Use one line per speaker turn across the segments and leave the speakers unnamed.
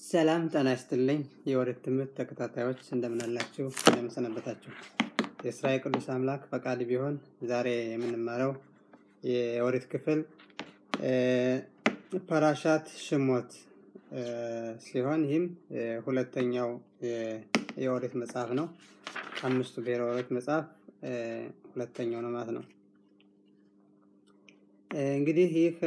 ሰላም ጤና ይስጥልኝ የወሬት ትምህርት ተከታታዮች እንደምን አላችሁ እንደምን ሰነበታችሁ የእስራኤል ቅዱስ አምላክ ፈቃድ ቢሆን ዛሬ የምንማረው የወሬት ክፍል ፓራሻት ሽሞት ሲሆን ይህም ሁለተኛው የወሬት መጽሐፍ ነው አምስቱ ብሔረ ወሬት መጽሐፍ ሁለተኛው ነው ማለት ነው እንግዲህ ይህ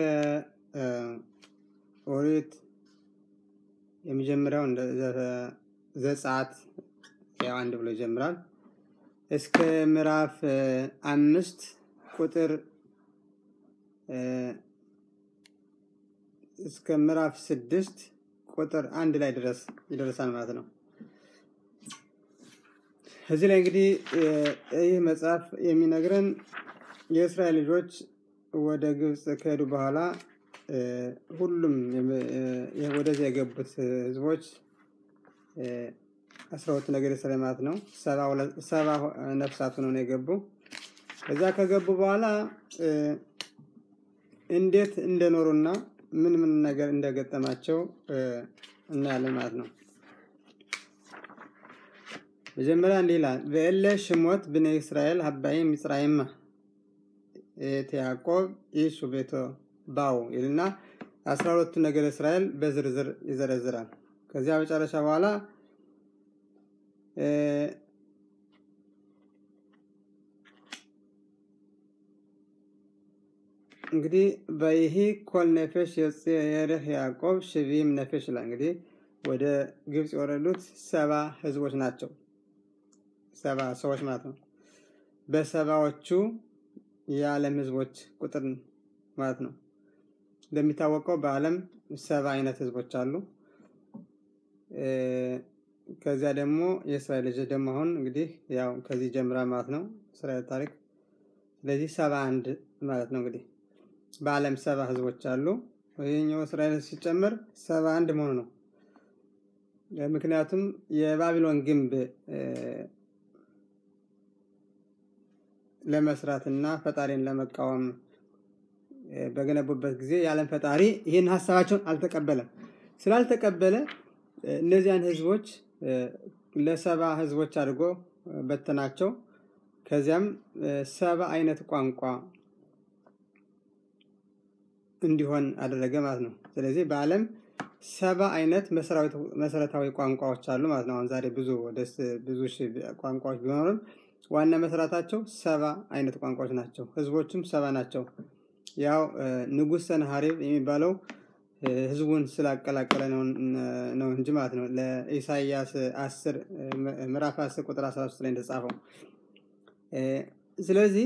ኦሪት የመጀመሪያው ዘጸአት ያው አንድ ብሎ ይጀምራል እስከ ምዕራፍ አምስት ቁጥር እስከ ምዕራፍ ስድስት ቁጥር አንድ ላይ ድረስ ይደርሳል ማለት ነው እዚህ ላይ እንግዲህ ይህ መጽሐፍ የሚነግረን የእስራኤል ልጆች ወደ ግብፅ ከሄዱ በኋላ ሁሉም ወደዚያ የገቡት ህዝቦች አስራ ሁለት ነገር እስራኤል ማለት ነው ሰባ ነፍሳት ሆነው ነው የገቡ ከዛ ከገቡ በኋላ እንዴት እንደኖሩና ምን ምን ነገር እንደገጠማቸው እናያለን ማለት ነው መጀመሪያ እንዲህ ይላል በእለ ሽሞት ብነ እስራኤል ሀባይም ሚጽራይማ את ያዕቆብ ኢሱ ቤቶ ባው ይልና አስራ ሁለቱ ነገር እስራኤል በዝርዝር ይዘረዝራል ከዚያ መጨረሻ በኋላ እንግዲህ በይሄ ኮል ነፌሽ የርህ ያዕቆብ ሽቪም ነፌሽ ይላል እንግዲህ ወደ ግብፅ የወረዱት ሰባ ህዝቦች ናቸው ሰባ ሰዎች ማለት ነው በሰባዎቹ የዓለም ህዝቦች ቁጥር ማለት ነው እንደሚታወቀው በአለም ሰባ አይነት ህዝቦች አሉ ከዚያ ደግሞ የእስራኤል ልጅ ደግሞ አሁን እንግዲህ ያው ከዚህ ጀምራ ማለት ነው እስራኤል ታሪክ ስለዚህ ሰባ አንድ ማለት ነው እንግዲህ በአለም ሰባ ህዝቦች አሉ ይህኛው እስራኤል ሲጨመር ሰባ አንድ መሆኑ ነው ምክንያቱም የባቢሎን ግንብ ለመስራት እና ፈጣሪን ለመቃወም በገነቡበት ጊዜ የዓለም ፈጣሪ ይህን ሀሳባቸውን አልተቀበለም ስላልተቀበለ እነዚያን ህዝቦች ለሰባ ህዝቦች አድርጎ በተናቸው ከዚያም ሰባ አይነት ቋንቋ እንዲሆን አደረገ ማለት ነው ስለዚህ በአለም ሰባ አይነት መሰረታዊ ቋንቋዎች አሉ ማለት ነው አሁን ዛሬ ብዙ ብዙ ቋንቋዎች ቢኖርም ዋና መሰረታቸው ሰባ አይነት ቋንቋዎች ናቸው ህዝቦችም ሰባ ናቸው ያው ንጉስ ሰንሃሪብ የሚባለው ህዝቡን ስላቀላቀለ ነው እንጂ ማለት ነው ለኢሳያስ 10 ምዕራፍ 10 ቁጥር 13 ላይ እንደጻፈው ስለዚህ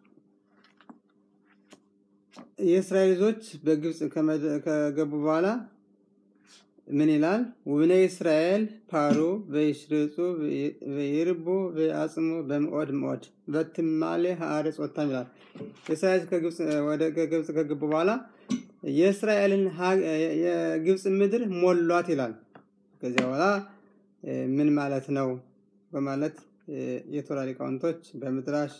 የእስራኤል ልጆች በግብፅ ከገቡ በኋላ ምን ይላል ውብነ እስራኤል ፓሩ በይሽርጹ በይርቡ በአጽሙ በምኦድ ምኦድ በትማሌ ሀአረጽ ወታም ይላል እስራኤል ከግብፅ ከገቡ በኋላ የእስራኤልን የግብፅ ምድር ሞሏት ይላል ከዚያ በኋላ ምን ማለት ነው በማለት የቶራ ሊቃውንቶች በምድራሽ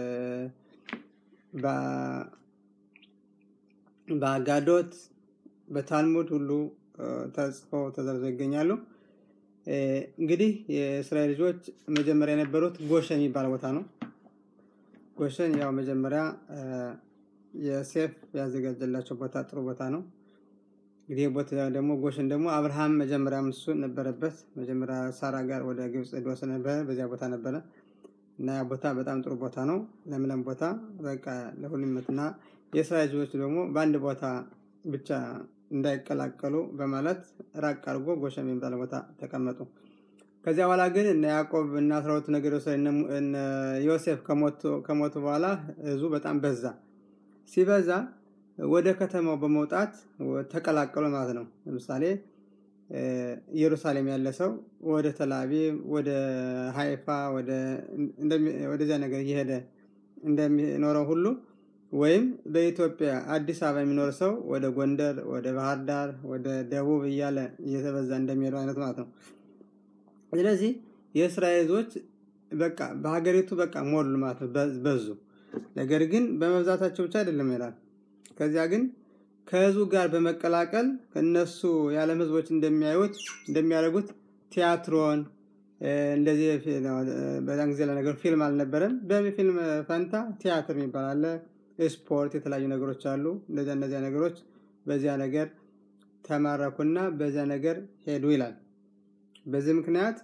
በአጋዶት በታልሙድ ሁሉ ተጽፈው ተዘርዘው ይገኛሉ እንግዲህ የእስራኤል ልጆች መጀመሪያ የነበሩት ጎሸን የሚባል ቦታ ነው ጎሸን ያው መጀመሪያ የሴፍ ያዘጋጀላቸው ቦታ ጥሩ ቦታ ነው እንግዲህ ቦታ ደግሞ ጎሸን ደግሞ አብርሃም መጀመሪያ እሱ ነበረበት መጀመሪያ ሳራ ጋር ወደ ግብፅ ዶስ ነበረ በዚያ ቦታ ነበረ እና ያ ቦታ በጣም ጥሩ ቦታ ነው ለምለም ቦታ በቃ ለሁሉምትና የእስራኤል ልጆች ደግሞ በአንድ ቦታ ብቻ እንዳይቀላቀሉ በማለት ራቅ አድርጎ ጎሸም የሚባል ቦታ ተቀመጡ ከዚያ በኋላ ግን እነ ያዕቆብ እና አስራ ሁለቱ ነገር ዮሴፍ ከሞቱ በኋላ ህዝቡ በጣም በዛ ሲበዛ ወደ ከተማው በመውጣት ተቀላቀሉ ማለት ነው ለምሳሌ ኢየሩሳሌም ያለ ሰው ወደ ተላቢ ወደ ሀይፋ ወደዚያ ነገር እየሄደ እንደሚኖረው ሁሉ ወይም በኢትዮጵያ አዲስ አበባ የሚኖር ሰው ወደ ጎንደር ወደ ባህር ዳር ወደ ደቡብ እያለ እየተበዛ እንደሚሄዱ አይነት ማለት ነው ስለዚህ የእስራኤል ህዝቦች በቃ በሀገሪቱ በቃ ሞሉ ማለት ነው በዙ ነገር ግን በመብዛታቸው ብቻ አይደለም ይላል ከዚያ ግን ከህዝቡ ጋር በመቀላቀል ከነሱ የዓለም ህዝቦች እንደሚያዩት እንደሚያደርጉት ቲያትሮን እንደዚህ በዛን ጊዜ ለነገሩ ፊልም አልነበረም። በፊልም ፈንታ ቲያትር የሚባል አለ፣ ስፖርት፣ የተለያዩ ነገሮች አሉ። እንደዚያ እነዚያ ነገሮች በዚያ ነገር ተማረኩና በዚያ ነገር ሄዱ ይላል። በዚህ ምክንያት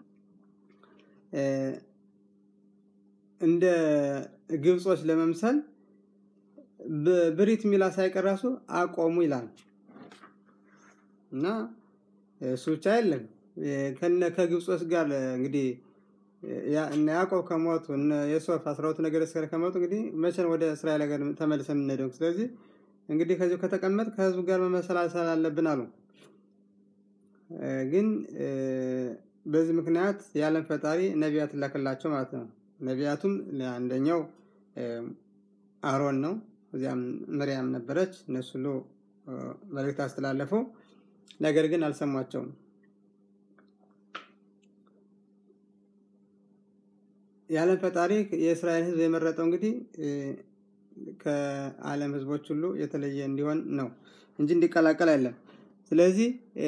እንደ ግብጾች ለመምሰል ብሪት ሚላ ሳይቀር ራሱ አቆሙ ይላል እና እሱ ብቻ የለም ከነ ከግብጾች ጋር እንግዲህ እነ ያዕቆብ ከሞቱ እነ የሶፍ አስራ ሁለቱ ነገደ እስራኤል ከሞቱ እንግዲህ መቼ ነው ወደ እስራኤል ሀገር ተመልሰን የምንሄደው? ስለዚህ እንግዲህ ከዚሁ ከተቀመጥ ከህዝቡ ጋር መመሰላሰል አለብን አሉ። ግን በዚህ ምክንያት የዓለም ፈጣሪ ነቢያት ላከላቸው ማለት ነው። ነቢያቱም አንደኛው አሮን ነው። እዚያም ምርያም ነበረች። እነሱ ሁሉ መልእክት አስተላለፉ። ነገር ግን አልሰሟቸውም። የዓለም ፈጣሪ የእስራኤል ህዝብ የመረጠው እንግዲህ ከዓለም ህዝቦች ሁሉ የተለየ እንዲሆን ነው እንጂ እንዲቀላቀል አይደለም። ስለዚህ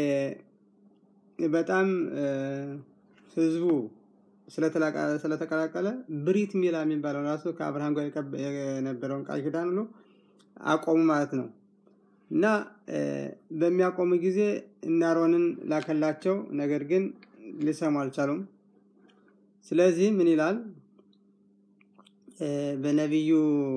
በጣም ህዝቡ ስለተቀላቀለ ብሪት ሚላ የሚባለው ራሱ ከአብርሃም ጋር የነበረውን ቃል ኪዳን ሁሉ አቆሙ ማለት ነው እና በሚያቆሙ ጊዜ እናሮንን ላከላቸው። ነገር ግን ሊሰሙ አልቻሉም። ስለዚህ ምን ይላል በነቢዩ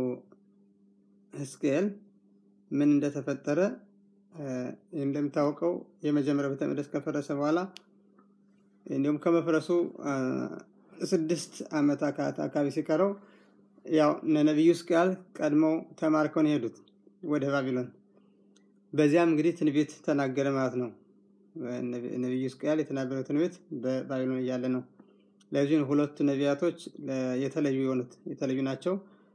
ሕዝቅኤል ምን እንደተፈጠረ እንደሚታወቀው የመጀመሪያው ቤተ መቅደስ ከፈረሰ በኋላ እንዲሁም ከመፍረሱ ስድስት ዓመት አካባቢ ሲቀረው ያው ነቢዩ ሕዝቅኤል ቀድመው ተማርከው ነው የሄዱት ወደ ባቢሎን። በዚያም እንግዲህ ትንቢት ተናገረ ማለት ነው። ነቢዩ ሕዝቅኤል የተናገረው ትንቢት በባቢሎን እያለ ነው። ለዚህ ሁለቱ ነቢያቶች የተለዩ የሆኑት የተለዩ ናቸው።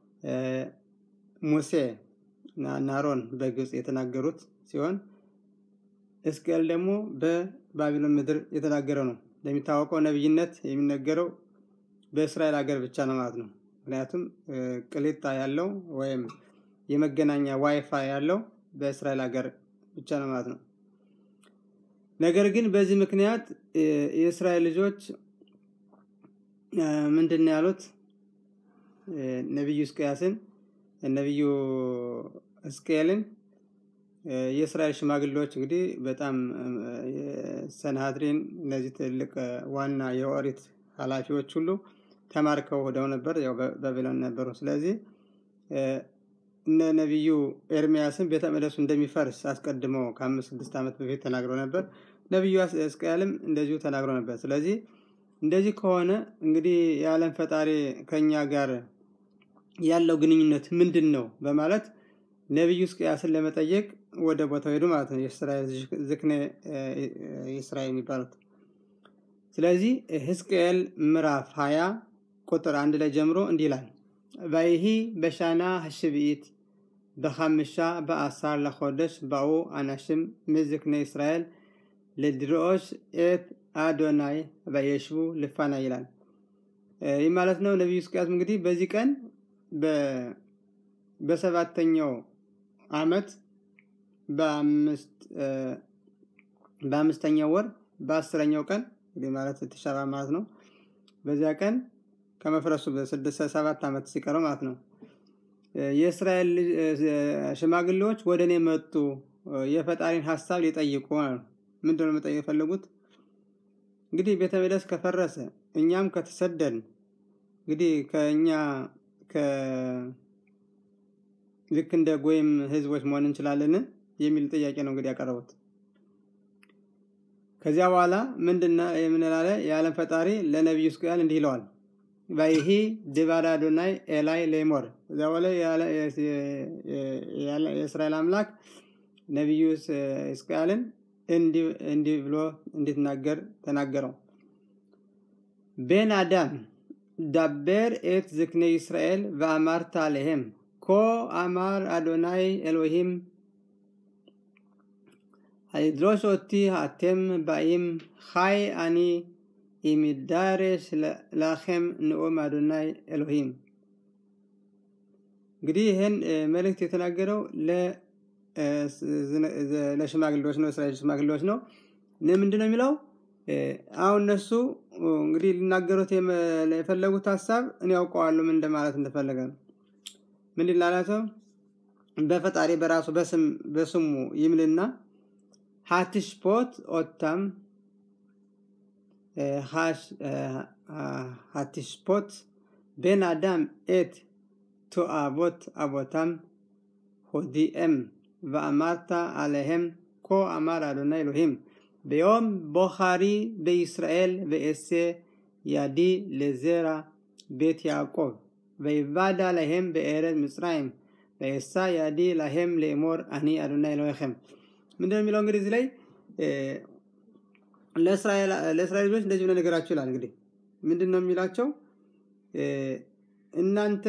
ሙሴ እና አሮን በግብፅ የተናገሩት ሲሆን ሕዝቅኤል ደግሞ በባቢሎን ምድር የተናገረው ነው። እንደሚታወቀው ነቢይነት የሚነገረው በእስራኤል ሀገር ብቻ ነው ማለት ነው። ምክንያቱም ቅሊጣ ያለው ወይም የመገናኛ ዋይፋይ ያለው በእስራኤል ሀገር ብቻ ነው ማለት ነው። ነገር ግን በዚህ ምክንያት የእስራኤል ልጆች ምንድን ነው ያሉት? ነቢዩ ሕዝቅያስን ነቢዩ ሕዝቅኤልን የእስራኤል ሽማግሌዎች እንግዲህ በጣም ሰናሃድሪን እነዚህ ትልቅ ዋና የኦሪት ኃላፊዎች ሁሉ ተማርከው ሄደው ነበር፣ ያው ባቢሎን ነበሩ። ስለዚህ እነ ነቢዩ ኤርሚያስን ቤተ መቅደሱ እንደሚፈርስ አስቀድመው ከአምስት ስድስት ዓመት በፊት ተናግረው ነበር። ነቢዩ ሕዝቅኤልም እንደዚሁ ተናግረው ነበር። ስለዚህ እንደዚህ ከሆነ እንግዲህ የዓለም ፈጣሪ ከኛ ጋር ያለው ግንኙነት ምንድን ነው በማለት ነቢዩ ሕዝቅያስን ለመጠየቅ ወደ ቦታው ሄዱ ማለት ነው። የእስራኤል ዝክነ እስራኤል የሚባሉት። ስለዚህ ሕዝቅኤል ምዕራፍ ሀያ ቁጥር አንድ ላይ ጀምሮ እንዲህ ይላል ባይሂ በሻና ሀሽብኢት በሐምሻ በአሳር ለኮደሽ ባኡ አናሽም ምዝክነ እስራኤል ለድሮዎች ኤት አዶናይ በየሽቡ ልፋና ይላል። ይህ ማለት ነው። ነቢዩ ሕዝቅያስ እንግዲህ በዚህ ቀን በሰባተኛው ዓመት በአምስተኛው ወር በአስረኛው ቀን እንግዲህ ማለት ተሻባ ማለት ነው። በዚያ ቀን ከመፍረሱ በስድስት ሰባት ዓመት ሲቀረው ማለት ነው። የእስራኤል ሽማግሌዎች ወደ እኔ መጡ የፈጣሪን ሀሳብ ሊጠይቁ ምንድን ነው መጠየቅ የፈለጉት? እንግዲህ ቤተ መቅደስ ከፈረሰ እኛም ከተሰደን እንግዲህ ከእኛ ልክ እንደ ጎይም ህዝቦች መሆን እንችላለን የሚል ጥያቄ ነው እንግዲህ ያቀረቡት። ከዚያ በኋላ ምንድና የምንላለ የዓለም ፈጣሪ ለነቢዩ ሕዝቅኤል እንዲህ ይለዋል ባይሂ ድባዳ አዶናይ ኤላይ ሌሞር እዚያ በኋላ የእስራኤል አምላክ ነቢዩ ሕዝቅኤልን እንዲህ ብሎ እንዲትናገር ተናገረው። ቤን አዳም ዳበር ኤት ዝክነ ישראל ואמרת עליהם כה אמר אדוני אלוהים הידרוש אותי אתם באים חי אני אם ידרש לכם נאום אדוני אלוהים እንግዲህ ይህን መልእክት የተናገረው ለሽማግሌዎች ነው፣ እስራኤል ሽማግሌዎች ነው። ምንድን ነው የሚለው? አሁን እነሱ እንግዲህ ሊናገሩት የፈለጉት ሀሳብ እኔ ያውቀዋለሁ ምን እንደማለት እንደፈለገ ነው። ምንድን ላላቸው በፈጣሪ በራሱ በስሙ ይምልና ሀትሽፖት ኦታም ሀትሽፖት ቤን አዳም ኤት ቱአቦት አቦታም ሆዲኤም ואמרת עליהם כה אמר אדוני אלוהים ביום בוחרי בישראל ואעשה ידי לזרע בית יעקב ויבד עליהם בארץ מצרים ואעשה ידי להם לאמור אני אדוני אלוהיכם ምንድን ነው የሚለው እንግዲህ እዚህ ላይ ለእስራኤል ልጆች እንደዚህ ብሎ ነገራቸው ይላል እንግዲህ ምንድን ነው የሚላቸው እናንተ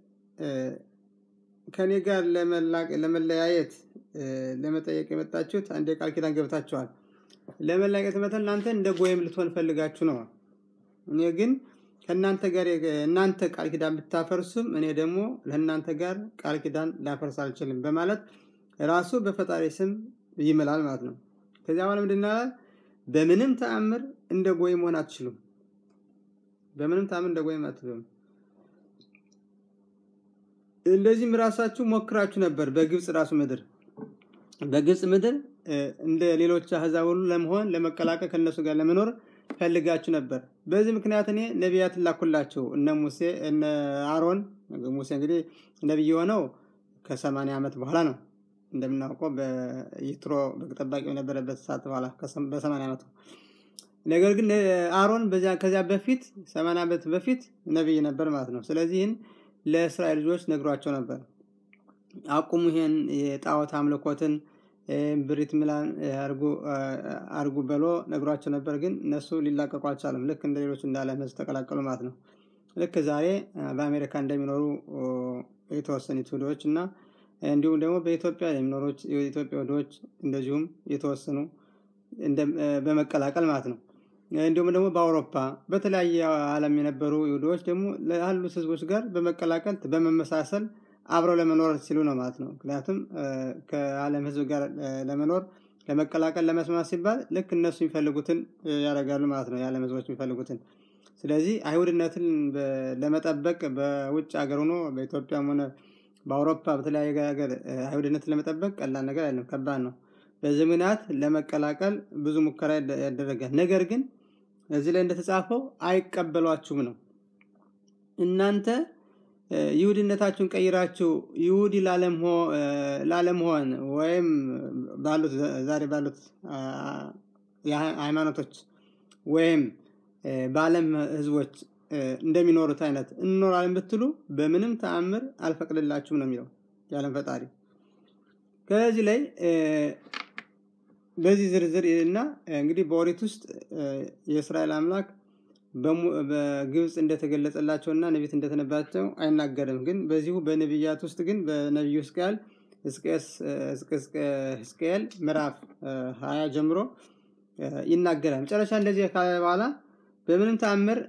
ከኔ ጋር ለመለያየት ለመጠየቅ የመጣችሁት አንድ የቃል ኪዳን ገብታችኋል ለመለያየት መተን እናንተ እንደ ጎየም ልትሆን ፈልጋችሁ ነው እኔ ግን ከእናንተ ጋር እናንተ ቃል ኪዳን ብታፈርሱም እኔ ደግሞ ለእናንተ ጋር ቃል ኪዳን ላፈርስ አልችልም በማለት ራሱ በፈጣሪ ስም ይምላል ማለት ነው ከዚያ በኋላ ምንድን በምንም ተአምር እንደ ጎይ መሆን አትችሉም በምንም ተአምር እንደ ጎይ አትችሉም እንደዚህም ራሳችሁ ሞክራችሁ ነበር በግብፅ ራሱ ምድር በግብፅ ምድር እንደ ሌሎች አህዛብ ሁሉ ለመሆን ለመቀላቀል ከነሱ ጋር ለመኖር ፈልጋችሁ ነበር በዚህ ምክንያት እኔ ነቢያት ላኩላችሁ እነ ሙሴ እነ አሮን ሙሴ እንግዲህ ነቢይ የሆነው ከሰማንያ ዓመት በኋላ ነው እንደምናውቀው በይትሮ በግ ጠባቂ የነበረበት ሰዓት በኋላ በሰማንያ ዓመቱ ነገር ግን አሮን ከዚያ በፊት ሰማንያ ዓመት በፊት ነቢይ ነበር ማለት ነው ስለዚህን ለእስራኤል ልጆች ነግሯቸው ነበር አቁሙ ይሄን የጣዖት አምልኮትን ብሪት ሚላን አርጉ በሎ ነግሯቸው ነበር ግን እነሱ ሊላቀቁ አልቻለም ልክ እንደ ሌሎች እንዳለ ህዝብ ተቀላቀሉ ማለት ነው ልክ ዛሬ በአሜሪካ እንደሚኖሩ የተወሰኑ ይሁዶች እና እንዲሁም ደግሞ በኢትዮጵያ የሚኖሩት የኢትዮጵያ ወዶች እንደዚሁም የተወሰኑ በመቀላቀል ማለት ነው እንዲሁም ደግሞ በአውሮፓ በተለያየ ዓለም የነበሩ ይሁዶች ደግሞ ላሉት ህዝቦች ጋር በመቀላቀል በመመሳሰል አብረው ለመኖር ሲሉ ነው ማለት ነው ምክንያቱም ከዓለም ህዝብ ጋር ለመኖር ለመቀላቀል ለመስማት ሲባል ልክ እነሱ የሚፈልጉትን ያደርጋሉ ማለት ነው የዓለም ህዝቦች የሚፈልጉትን ስለዚህ አይሁድነትን ለመጠበቅ በውጭ ሀገር ሆኖ በኢትዮጵያም ሆነ በአውሮፓ በተለያየ ሀገር አይሁድነትን ለመጠበቅ ቀላል ነገር አይደለም ከባድ ነው በዚህ ምክንያት ለመቀላቀል ብዙ ሙከራ ያደረጋል ነገር ግን እዚህ ላይ እንደተጻፈው አይቀበሏችሁም ነው እናንተ ይሁድነታችሁን ቀይራችሁ ይሁዲ ላለመሆን ወይም ባሉት ዛሬ ባሉት ሃይማኖቶች ወይም በአለም ህዝቦች እንደሚኖሩት አይነት እንኖራለን ብትሉ በምንም ተአምር አልፈቅድላችሁም ነው የሚለው የዓለም ፈጣሪ ከዚህ ላይ በዚህ ዝርዝር እና እንግዲህ በኦሪት ውስጥ የእስራኤል አምላክ በግብፅ እንደተገለጸላቸውና ነቢት እንደተነባቸው አይናገርም ግን በዚሁ በነቢያት ውስጥ ግን በነቢዩ ሕዝቅኤል ሕዝቅኤል ምዕራፍ ሀያ ጀምሮ ይናገራል መጨረሻ እንደዚህ ካለ በኋላ በምንም ተአምር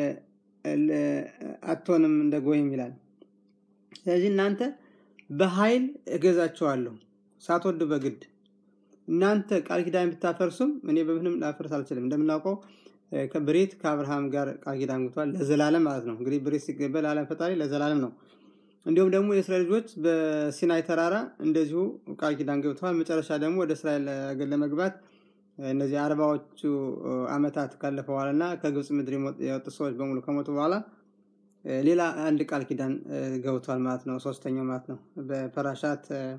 አትሆንም እንደ ጎይም ይላል ስለዚህ እናንተ በኃይል እገዛቸዋለሁ ሳትወዱ በግድ እናንተ ቃል ኪዳን ብታፈርሱም እኔ በምንም ላፈርስ አልችልም እንደምናውቀው ብሬት ከአብርሃም ጋር ቃል ኪዳን ግብቷል ለዘላለም ማለት ነው እንግዲህ ብሬት ሲገበል ለዓለም ፈጣሪ ለዘላለም ነው እንዲሁም ደግሞ የእስራኤል ልጆች በሲናይ ተራራ እንደዚሁ ቃል ኪዳን ገብተዋል መጨረሻ ደግሞ ወደ እስራኤል ሀገር ለመግባት እነዚህ አርባዎቹ አመታት ካለፈ በኋላ እና ከግብፅ ምድር የወጡ ሰዎች በሙሉ ከሞቱ በኋላ ሌላ አንድ ቃል ኪዳን ገብቷል ማለት ነው ሶስተኛው ማለት ነው በፐራሻት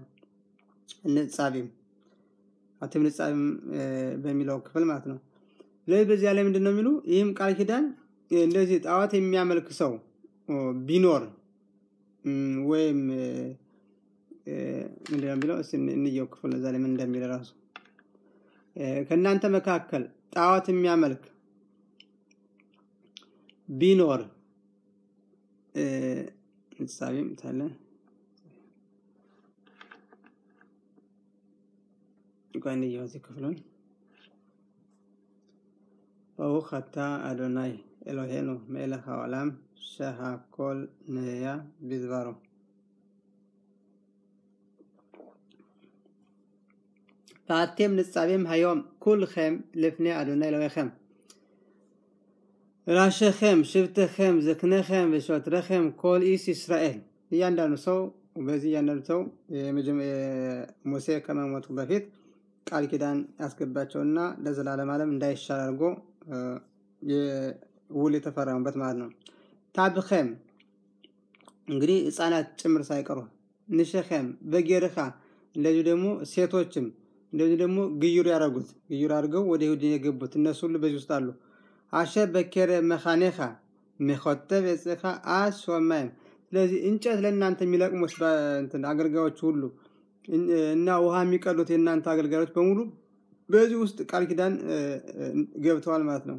ንጻቢም አቲም ንጻቢም በሚለው ክፍል ማለት ነው ስለዚህ በዚያ ላይ ምንድን ነው የሚሉ ይህም ቃል ኪዳን እንደዚህ ጣዋት የሚያመልክ ሰው ቢኖር ወይም ምንድነው ቢለው እንየው ክፍል እዛ ላይ ምን እንደሚል ራሱ ከእናንተ መካከል ጣዋት የሚያመልክ ቢኖር ምሳሌም ታለ እንኳን እዚህ ክፍሉን ברוך אתה אדוני אלוהינו מלך העולם שהכל נהיה בדברו ואתם ניצבים היום כולכם לפני אדוני אלוהיכם. ראשיכם, שבטיכם, זקניכם ושוטריכם כל איש ישראל እያንዳንዱ ሰው በዚህ እያንዳንዱ ሰው ሙሴ ከመሞቱ በፊት ቃል ኪዳን ያስገባቸውና ለዘላለም ዓለም እንዳይሻል አድርጎ ውል የተፈረሙበት ማለት ነው። ታብኸም እንግዲህ ህፃናት ጭምር ሳይቀሩ ንሸኸም በጌርኻ እንደዚሁ ደግሞ ሴቶችም እንደዚሁ ደግሞ ግዩር ያደረጉት ግዩር አድርገው ወደ ይሁድ የገቡት እነሱ ሁሉ በዚህ ውስጥ አሉ። አሸ በኬረ መኻኔኻ ሚኮተብ የጽኻ አስ ሾማይም ስለዚህ እንጨት ለእናንተ የሚለቅሙት አገልጋዮች ሁሉ እና ውሃ የሚቀዱት የእናንተ አገልጋዮች በሙሉ በዚህ ውስጥ ቃል ኪዳን ገብተዋል ማለት ነው።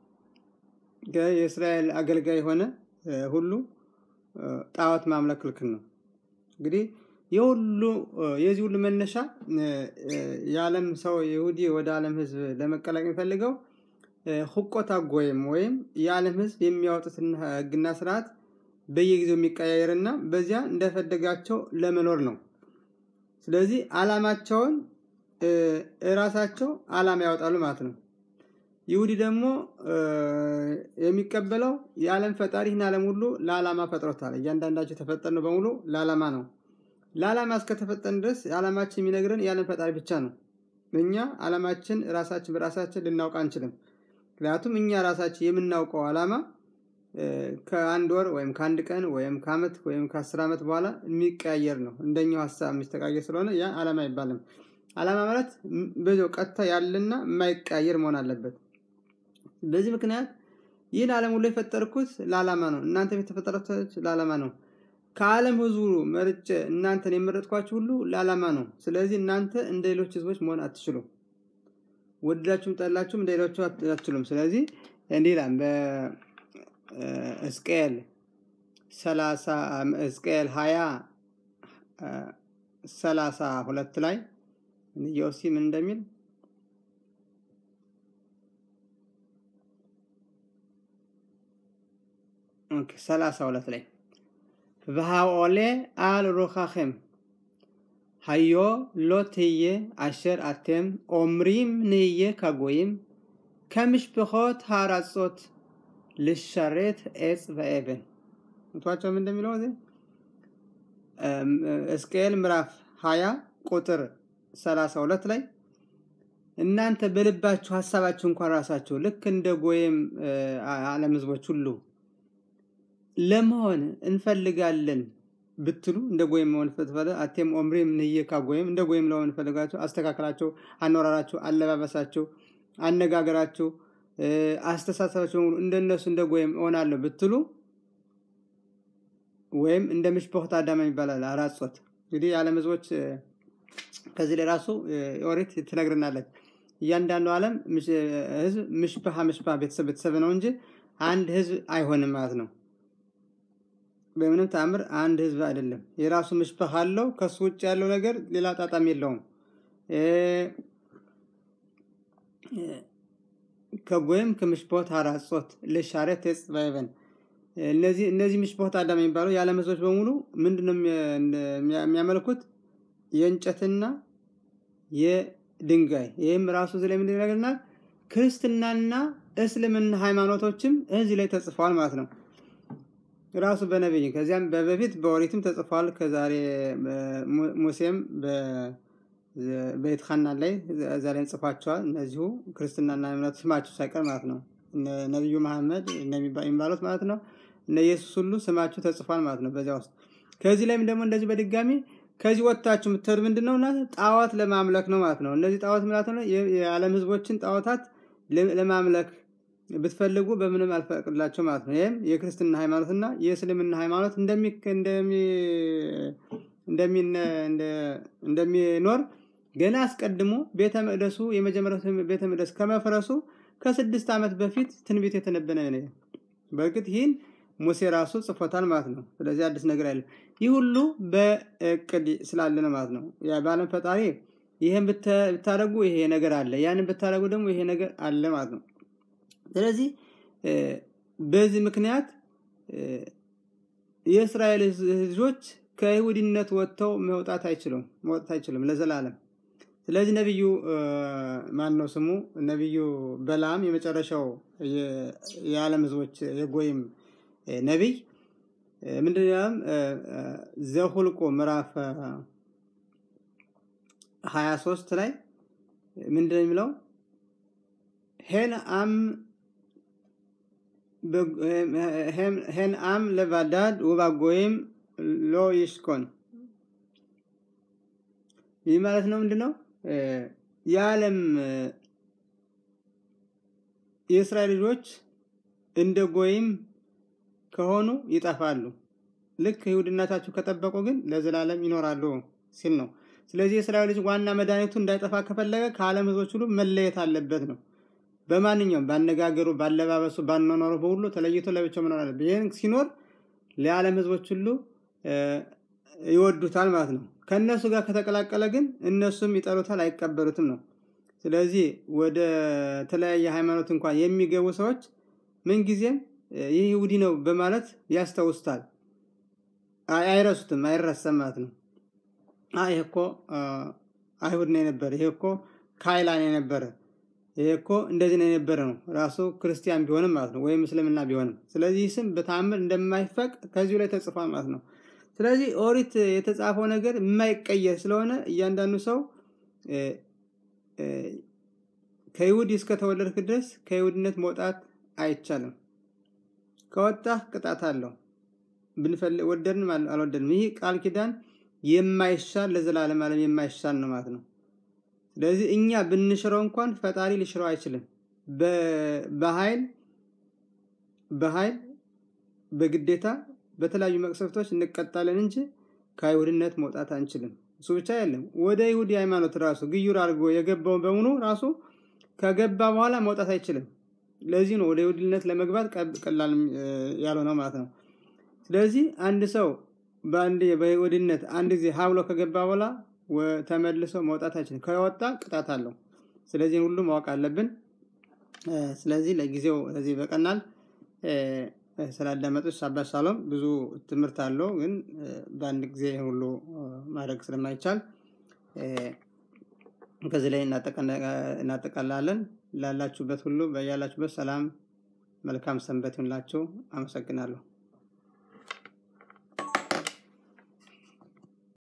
የእስራኤል አገልጋይ የሆነ ሁሉ ጣዖት ማምለክ ክልክል ነው። እንግዲህ የሁሉ የዚህ ሁሉ መነሻ የዓለም ሰው ይሁዲ ወደ ዓለም ህዝብ ለመቀላቅ የሚፈልገው ሁቆታ ጎይም ወይም የዓለም ህዝብ የሚያወጡትን ህግና ስርዓት በየጊዜው የሚቀያየርና በዚያ እንደፈለጋቸው ለመኖር ነው። ስለዚህ አላማቸውን እራሳቸው አላማ ያወጣሉ ማለት ነው። ይሁዲ ደግሞ የሚቀበለው የዓለም ፈጣሪ ይህን ዓለም ሁሉ ለዓላማ ፈጥሮታል። እያንዳንዳቸው የተፈጠርነው በሙሉ ለዓላማ ነው። ለዓላማ እስከተፈጠን ድረስ ዓላማችን የሚነግረን የዓለም ፈጣሪ ብቻ ነው። እኛ ዓላማችን ራሳችን በራሳችን ልናውቅ አንችልም። ምክንያቱም እኛ ራሳችን የምናውቀው ዓላማ ከአንድ ወር ወይም ከአንድ ቀን ወይም ከአመት ወይም ከአስር ዓመት በኋላ የሚቀያየር ነው። እንደኛው ሀሳብ የሚስተቃየር ስለሆነ ያ ዓላማ አይባልም። ዓላማ ማለት በዚያው ቀጥታ ያለና የማይቀያየር መሆን አለበት። በዚህ ምክንያት ይህን ዓለም ሁሉ የፈጠርኩት ለዓላማ ነው። እናንተም የተፈጠራችሁት ለዓላማ ነው። ከዓለም ህዝቡ መርጬ እናንተን የመረጥኳችሁ ሁሉ ለዓላማ ነው። ስለዚህ እናንተ እንደ ሌሎች ህዝቦች መሆን አትችሉም። ወደዳችሁም ጠላችሁም እንደ ሌሎቹ አትችሉም። ስለዚህ እንዲህ ይላል በሕዝቅኤል ሰላሳ ሕዝቅኤል ሀያ ሰላሳ ሁለት ላይ ዮሲ ምን እንደሚል ሰላሳ ሁለት ላይ והעולה על רוחכם היו לא תהיה אשר אתם אומרים נהיה כגויים ከמשפחות הארצות לשרת עץ ואבן ምቷቸው ምን እንደሚለው እዚህ ሕዝቅኤል ምዕራፍ 20 ቁጥር 32 ላይ እናንተ በልባችሁ ሀሳባችሁ እንኳን ራሳችሁ ልክ እንደ ጎየም ዓለም ህዝቦች ሁሉ ለመሆን እንፈልጋለን ብትሉ እንደ ጎይም መሆን ፈልፈለ አቴም ኦምሪም ንየካ ጎይም እንደ ጎይም ለመሆን እንፈልጋቸው አስተካከላቸው፣ አኖራራቸው፣ አለባበሳቸው፣ አነጋገራቸው፣ አስተሳሰባቸው በሙሉ እንደነሱ እንደ ጎይም እሆናለሁ ብትሉ ወይም እንደ ምሽፖክት አዳማ ይባላል አራጾት እንግዲህ የዓለም ህዝቦች ከዚህ ላይ ራሱ ኦሪት ትነግርናለች። እያንዳንዱ ዓለም ህዝብ ምሽፓሃ ምሽፓ ቤተሰብ ቤተሰብ ነው እንጂ አንድ ህዝብ አይሆንም ማለት ነው። በምንም ተአምር አንድ ህዝብ አይደለም። የራሱ ምሽፐህ አለው። ከሱ ውጭ ያለው ነገር ሌላ ጣጣም የለውም። ከጎይም ከምሽፖት አራጾት ለሻረት ተጽባይበን እነዚህ እነዚህ ምሽፖት አዳም የሚባለው የዓለም ህዝቦች በሙሉ ምንድነው የሚያመልኩት? የእንጨትና የድንጋይ ይህም ራሱ እዚህ ላይ ምንድን ይነግረናል? ክርስትናና እስልምና ሃይማኖቶችም እዚህ ላይ ተጽፈዋል ማለት ነው። ራሱ በነቢይ ከዚያም በበፊት በኦሪትም ተጽፏል። ከዛሬ ሙሴም በቤት ሐናን ላይ እዛ ላይ ጽፏቸዋል። እነዚሁ ክርስትናና እምነቱ ስማቸው ሳይቀር ማለት ነው። ነቢዩ መሐመድ የሚባሉት ማለት ነው። እነ ኢየሱስ ሁሉ ስማቸው ተጽፏል ማለት ነው በዚያ ውስጥ። ከዚህ ላይም ደግሞ እንደዚህ በድጋሚ ከዚህ ወጥታችሁ የምትሄዱ ምንድን ነው? ጣዖት ለማምለክ ነው ማለት ነው። እነዚህ ጣዖት ማለት ነው የዓለም ህዝቦችን ጣዖታት ለማምለክ ብትፈልጉ በምንም አልፈቅድላቸው ማለት ነው። ይህም የክርስትና ሃይማኖትና የእስልምና ሃይማኖት እንደሚኖር ገና አስቀድሞ ቤተ መቅደሱ የመጀመሪያው ቤተ መቅደስ ከመፍረሱ ከስድስት ዓመት በፊት ትንቢት የተነበነ ነው። በእርግጥ ይህን ሙሴ ራሱ ጽፎታል ማለት ነው። ስለዚህ አዲስ ነገር አለ። ይህ ሁሉ በእቅድ ስላለ ነው ማለት ነው። በዓለም ፈጣሪ ይህን ብታደረጉ ይሄ ነገር አለ፣ ያንን ብታደረጉ ደግሞ ይሄ ነገር አለ ማለት ነው። ስለዚህ በዚህ ምክንያት የእስራኤል ልጆች ከይሁዲነት ወጥተው መውጣት አይችሉም መውጣት አይችሉም ለዘላለም ስለዚህ ነቢዩ ማን ነው ስሙ? ነቢዩ በላም የመጨረሻው የዓለም ህዝቦች የጎይም ነቢይ ምንድን ያም ዘሁልቆ ምዕራፍ 23 ላይ ምንድን ነው የሚለው ሄን አም ሄን አም ለባዳድ ውባጎይም ሎ ይሽኮን ይህ ማለት ነው ምንድነው የዓለም የእስራኤል ልጆች እንደ ጎይም ከሆኑ ይጠፋሉ ልክ ይሁድነታቸው ከጠበቁ ግን ለዘላለም ይኖራሉ ሲል ነው ስለዚህ የእስራኤል ልጅ ዋና መድኃኒቱ እንዳይጠፋ ከፈለገ ከዓለም ህዝቦች ሁሉ መለየት አለበት ነው በማንኛውም ባነጋገሩ ባለባበሱ ባኗኗሩ በሁሉ ተለይቶ ለብቻው መኖር አለበት ይህን ሲኖር ለዓለም ህዝቦች ሁሉ ይወዱታል ማለት ነው ከእነሱ ጋር ከተቀላቀለ ግን እነሱም ይጠሉታል አይቀበሉትም ነው ስለዚህ ወደ ተለያየ ሃይማኖት እንኳን የሚገቡ ሰዎች ምንጊዜም ይህ ይሁዲ ነው በማለት ያስታውስታል አይረሱትም አይረሰም ማለት ነው ይሄ እኮ አይሁድ ነው የነበረ ይሄ እኮ ካይላን የነበረ ይሄ እኮ እንደዚህ ነው የነበረ ነው ራሱ ክርስቲያን ቢሆንም ማለት ነው ወይም እስልምና ቢሆንም ስለዚህ ስም በታምር እንደማይፈቅ ከዚሁ ላይ ተጽፏል ማለት ነው ስለዚህ ኦሪት የተጻፈው ነገር የማይቀየር ስለሆነ እያንዳንዱ ሰው ከይሁድ እስከተወለድክ ድረስ ከይሁድነት መውጣት አይቻልም ከወጣህ ቅጣት አለው ብንፈልግ ወደድንም አልወደድንም ይህ ቃል ኪዳን የማይሻል ለዘላለም ዓለም የማይሻል ነው ማለት ነው ስለዚህ እኛ ብንሽረው እንኳን ፈጣሪ ሊሽረው አይችልም በኃይል በኃይል በግዴታ በተለያዩ መቅሰፍቶች እንቀጣለን እንጂ ከአይሁድነት መውጣት አንችልም እሱ ብቻ የለም ወደ ይሁዲ ሃይማኖት ራሱ ግዩር አድርጎ የገባው በሙሉ ራሱ ከገባ በኋላ መውጣት አይችልም ለዚህ ነው ወደ ይሁድነት ለመግባት ቀላል ያለው ነው ማለት ነው ስለዚህ አንድ ሰው በአንድ በይሁድነት አንድ ጊዜ ሀብሎ ከገባ በኋላ ተመልሶ መውጣት አይችልም ከወጣ ቅጣት አለው ስለዚህ ሁሉ ማወቅ አለብን ስለዚህ ለጊዜው ለዚህ በቀናል ስላዳመጡት አባት ሳሎም ብዙ ትምህርት አለው ግን በአንድ ጊዜ ሁሉ ማድረግ ስለማይቻል ከዚህ ላይ እናጠቃላለን ላላችሁበት ሁሉ በያላችሁበት ሰላም መልካም ሰንበት ይሁንላችሁ አመሰግናለሁ